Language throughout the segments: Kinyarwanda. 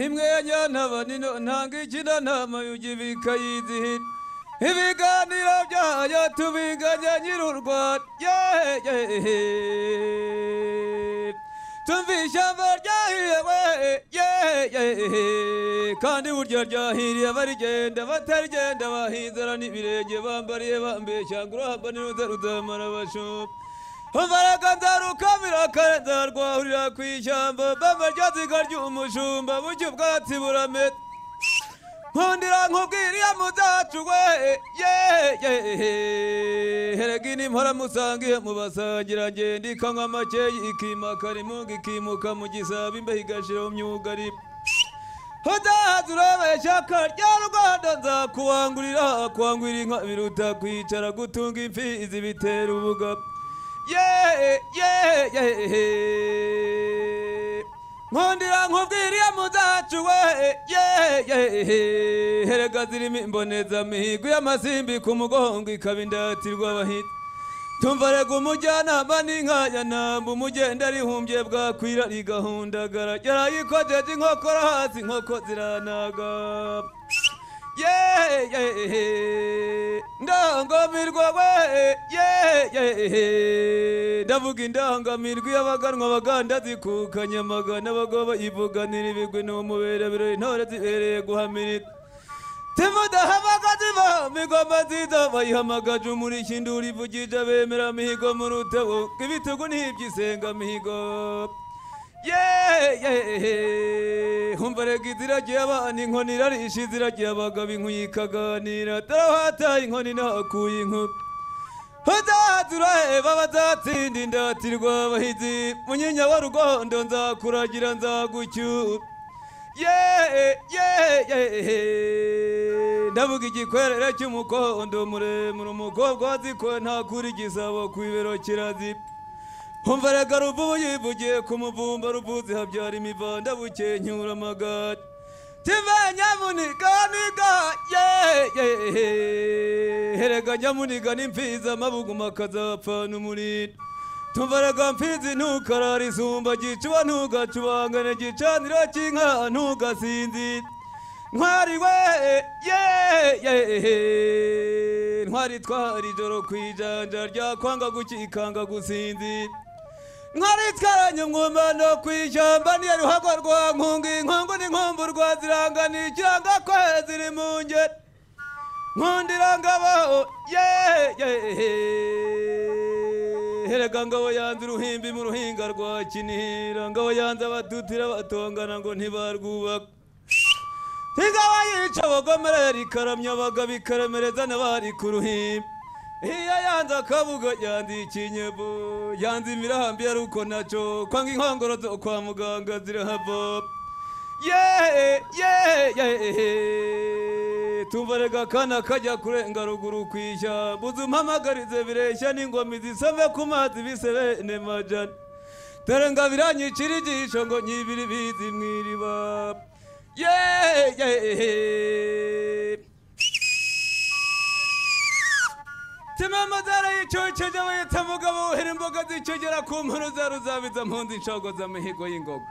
imwenya ntabanino ntanga ikinanama yugira ikayizihira ibiganiro byayo tubinganya nyiri u rwanda tumva ishyamba ryahiriwe kandi burya ryahiriye barigenda batarigenda bahinzara n'ibirenge bambariye bambeshyanga urahamba n'iruza ruzamara abashumba Mbaraga nzarukamira kare nzarwahurira ku ishyamba Mbamba rya ziga ry'umushumba Bucya ubwatsi buramera Nkundira nkubwiriya muzacu we Herega ini mpora musangiye mu basangira ngenda Ikanywa makeyi ikimakara imunga ikimuka mu gisabo Imbeho igashira mu myugariro Uzahaza urabeshya ko rya Rwanda nzakuwangurira Kwangurira inka biruta kwicara gutunga imfizi bitera ubugabo yeah, yeah, yeah. nkundira nkubwiriye muzacu we yeah, yeah. herega zirimo imbonezamihigo y'amasimbi ku mugongo ikaba indatirwa abahita tumva rega umujyanama n'inkanya namba umugenda rihumbye bwakwira rigahundagara yarayikojeje inkokora hasi inkoko ziranaga ndangamirwa we ndavuga indangamirwa iyo abaganwa abaganda zikukanye amagana abagabo bayivuganira ibigwi ni umubera birori intore zibereye guhamirira timudahabaga ziva migoma nziza bayihamagaje umurishyi induru ivugije bemera mihigo mu rutabo ibitugu ntiby'isenga mihigo humva rega iziragiye abana inkoni irarisha iziragiye abagabo inkuyi ikaganira tarahataye inkoni nahakuye inkuru hazahaturaheba bazatsinda indatirwa abahizi munyinya wa rugondo nzakuragira nzagucyura ndavuga igikwerere cy'umukondo muremure umukobwa wazikoye ntakura igisabo ku ibero kirazira Humva rega ruvubu yivugiye ku muvumba ruvuzi habyara imivanda bukenyura amagara Tive nyamuniga niga Herega nyamuniga n'imfiza amabuguma akazapfana umurinda Tumva rega mfizi ntukarara isumba gicuba ntugacubangane gicaniro cy'inka ntugasinzira Ntwari we ntwari twahari ijoro ku ijanja rya kwanga gukikanga gusinzira nkaritaranye umwumano ku ishyamba niyo ruhago rwa nkunga inkungu n'inkumbu rwa zirangana ikiranga ko ziri mu ngeri nkundira ngabo herega ngabo yanze uruhimbi mu ruhinga rwa kinihira ngabo yanze abatutira batongana ngo ntibarwubaka ingabo yica abagomera ikaramya abagabo ikaremereza n'abari ku ruhimbi iyo yanze akabuga yanze ikinyebu yanze imirambi yari uko nacyo kwanga inkongoro zo kwa muganga zirahava tumva rega akana kajya kurenga ruguru ku ishyamba uzumpamagarize bireshya n'ingoma zisome ku mazi bisebene majana dore ngo abiranyicira igisho ngo nyibiri bizi mu iriba Yeah, yeah. Timamazara yicoceje bayita mugabo uhera imboga zicogera ku mpono za ruzabiza mpunzi inshogoza mihigo y'ingogo.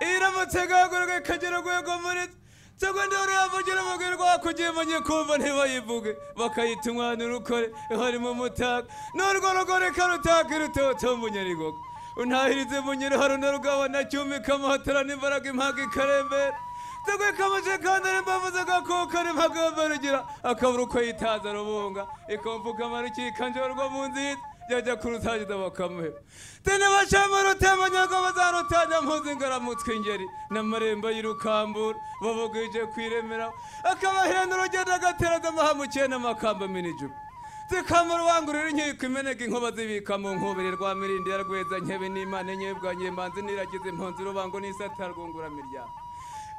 Iramutse gahaguruka ikagera rwego muri Cyangwa ndoro yavugira mugirwa kugiye munye kumva ntibayivuge bakayita umwana urukore harimo umutaka n'urwo rugore karutaka irutoto munyarigogo untahirize munyeri haruna rugabo na cyumi kamuhatara n'imbaraga impaga ikarembera tegwe kamuje kandare mbavuze gakokare mpagabarugira akabura uko yitaza rubunga ikomvuka amarukika njorwa mu nziza yajya kurutangiza bakamuheba tene bacamo rutemanyago bazarutanya mpuzi ngaramutwe ingeri n'amarembo y'irukambura babugije kwiremera akabahirana urugendo agateraza amahamukiye n'amakamba minijubu zikamura ubangurira inkiko imeneka inkuba zibika mu nkubiri rwa mirindi ya rweza nkebe n'imana enyebwanye manzi niragize impunzi urubango n'isata rwungura miryango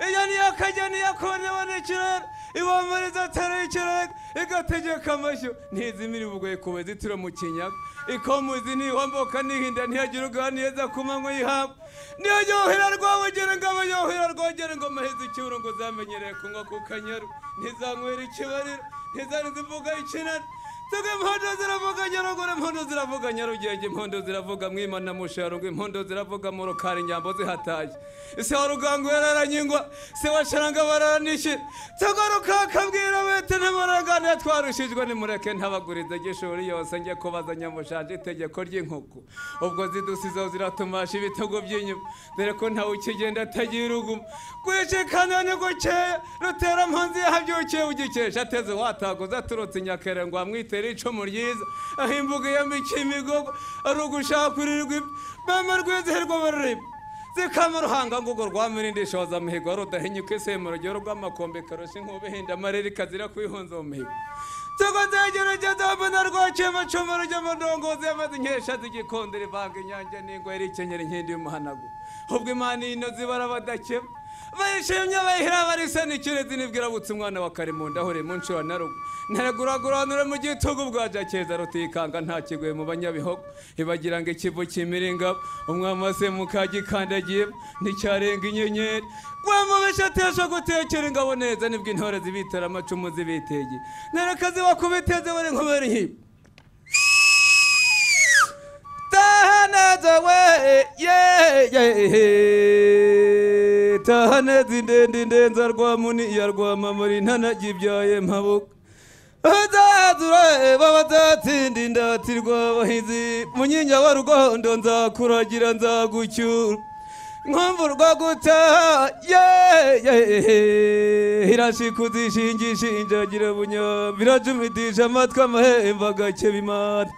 iyo niyo kajya niyo konewe n'ikirere ibombereza atari ikirere igategeka amashyo ntizimira ubugoye ku bazitiro mu kinyaga ikomuzi ntihomboka ntihinda ntiyagira uganiriza ku manywa y'ihabwa niyo yohera rwabugere ngo abe yohera rwogere ngo maheze icyuro ngo zamenyereye kunywa ku kanyaru ntizanywera ikibariro ntizaniza imvuga y'ikinara tuge impondo ziravuga nyaruguru impondo ziravuga nyarugenge impondo ziravuga mwimana musharungu impondo ziravuga mu rukari inyambo zihataye ese wa rugango yararanyingwa se wa sharanga bararanishira tuge rukakabwira bete ntimuranganire twarushijwe nimureke ntabagurize gishuri yose njye kubaza nyamushanje itegeko ry'inkoko ubwo zidusizeho ziratumasha ibitego by'inyuma dore ko ntawe ukigenda atagira urugumo kwicikana ni gukeya rutera mpunzi yahabyukiye ugikesha ateze wataguza aturutse nyakere ngo amwitere icumu ryiza aho imbuga yambika imigogo ari ugushakurirwa ibyo mama rwizihirwa barureba zikama ruhanga ngo rwa mirindi shoza mihigo rudahinyuka isemo rugero rw'amakombe karusha inkuba ihinda amarere ikazira kwihunza mu mihigo tugo nzegera igedamba na rwakema cuma rujya mu ndongozi yamaze inkesha zigikondera ivanga inyange n'ingwe yari ikenyera inkindi y'umuhanagu ubwo imana ino zibara abadakema bayishimye bayihira barisa n'ikirezi nibwira butse umwana wa karimunda ahore mu nshuro na rugo ntaraguragurane mu gitugu bwa jakeza rutikanga nta kiguye mu banyabihogo ibagira ngo ikivu kimira ingabo umwami wa semuka gikandagiyemo nticyarenga inyenyeri wamubesha atesha gutekera ingabo neza nibwo intore zibitera amacumu zibitege nereka zibakubiteze bari nkubera ihibi tahanadawe ye tahanezi ndende ndenza rwa muni ya rwa mamuri ntanagibyaye mpabuka azazura babatatsinda indatirwa abahizi munyinya wa rugondo nzakuragira nzagucyura nkumvurwa gutaha ye irashikuzi ishingishinjagira bunyambi irajumidisha amatwi amahembe agakeba imana